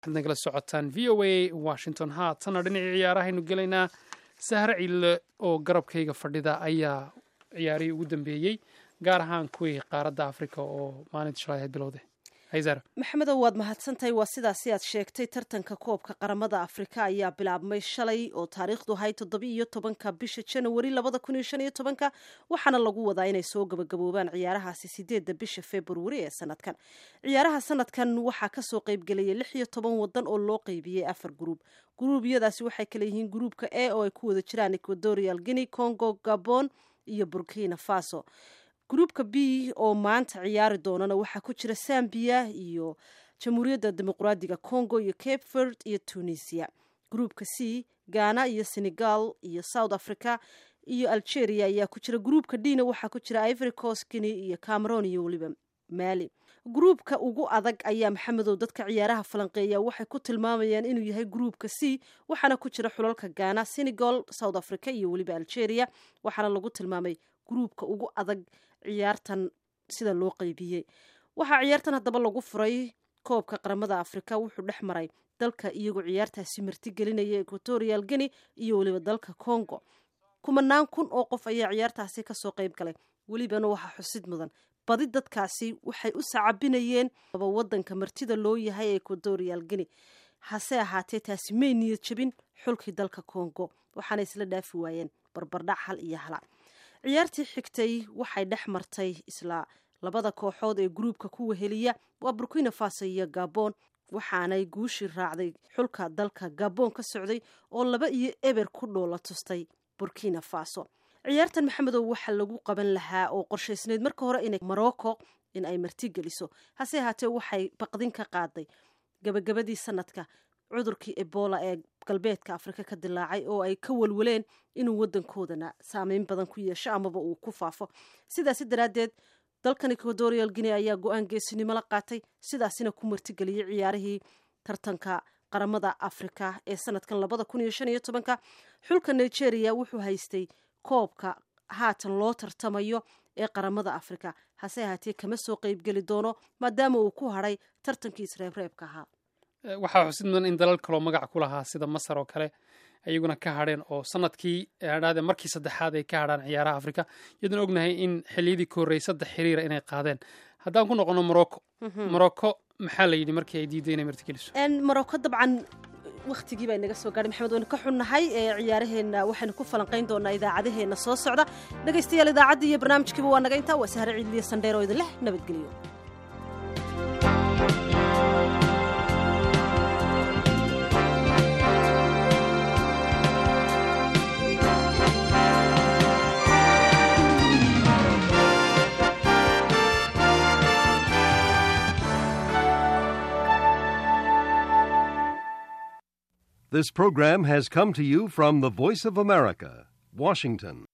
waxaad nagala socotaan v o a washington haatana dhinacii ciyaarahaynu gelaynaa sahre ciille oo garabkayga fadhida ayaa ciyaarihii ugu dambeeyey gaar ahaan kuwii qaaradda africa oo maalinta shalay ahayd bilowday hayzara maxamedow waad mahadsantahay waa sidaasi aad sheegtay tartanka koobka qaramada afrika ayaa bilaabmay shalay oo taariikhdu ahayd toddoba-iyo tobanka bisha janawari labada kun iyo shan iyo tobanka waxaana lagu wadaa inay soo gabagaboobaan ciyaarahaasi sideedda bisha februari ee sanadkan ciyaaraha sanadkan waxaa kasoo qeybgelaya lix iyo toban wadan oo loo qeybiyey afar gruub gruubyadaasi waxay kale yihiin gruubka a oo ay ku wada jiraan equatorial guinea congo gabon iyo burkina faso gruubka b oo maanta ciyaari doonana waxaa ku jira zambia iyo jamhuuriyadda dimuqraadiga congo iyo cape verd iyo tunisia gruubka c ghana iyo senegal iyo south africa iyo algeria ayaa ku jira gruubka dna waxaa ku jira ivory coast guinea iyo cameron iyo weliba mali gruubka ugu adag ayaa maxamedow dadka ciyaaraha falanqeeya waxay ku tilmaamayaan inuu yahay gruubka c waxaana ku jira xulalka ghana senegal south africa iyo weliba algeria waxaana lagu tilmaamay gruubka ugu adag ciyaartan sida loo qeybiyey waxaa ciyaartan haddaba lagu furay koobka qaramada afrika wuxuu dhex maray dalka iyagoo ciyaartaasi martigelinaya equatorial guinea iyo weliba dalka congo kumanaan kun oo qof ayaa ciyaartaasi kasoo qeyb galay welibana waxaa xusid mudan badi dadkaasi waxay u sacabinayeen aba wadanka martida loo yahay equatorial guinea hase ahaatee taasi may niyad jabin xulkii dalka congo waxaana isla dhaafi waayeen barbardhac hal iyo hala ciyaartii xigtay waxay dhex martay isla labada kooxood ee gruubka ku weheliya waa burkina faso iyo gabon waxaanay guushii raacday xulka dalka gabon ka socday oo laba iyo eber ku dhoola tustay burkina faso ciyaartan maxamedow waxaa lagu qaban lahaa oo qorshaysnayd marka hore inay morocco in ay martigeliso hase ahaatee waxay baqdin ka qaaday gabagabadii sanadka cudurkii ebola ee galbeedka afrika ka dilaacay oo ay ka walwaleen inuu wadankoodana saameyn badan ku yeesho amaba uu ku faafo sidaasi daraaddeed dalkan equatorial guinea ayaa go-aan geesinimo la qaatay sidaasina ku martigeliyey ciyaarihii tartanka qaramada afrika ee sanadkan labada kun iyo shan iyo tobanka xulka nigeria wuxuu haystay koobka haatan loo tartamayo ee qaramada afrika hase ahaatee kama soo qeybgeli doono maadaama uu ku hadhay tartankii isreebreebka ahaa waxaa xusid mudan in dalal kaloo magac ku lahaa sida masar oo kale ayaguna ka hadheen oo sanadkii hadhaade markii saddexaad ay ka hadhaan ciyaaraha afrika iyadoon ognahay in xiliyadii ka horreeyay saddex xiriira inay qaadeen haddaan ku noqono morocco morocco maxaa la yidhi markii ay diiday inay martigeliso morocco dabcan wakhtigii baa inaga soo gaadhay maxamed waynu ka xunnahay ee ciyaaraheenna waxaynu ku falanqayn doonaa idaacadaheenna soo socda dhegaystayaal idaacaddii iyo barnaamijkiiba waa naga intaa waa sahre ciidliya sandheer oo idin leh nabadgeliyo This program has come to you from the Voice of America, Washington.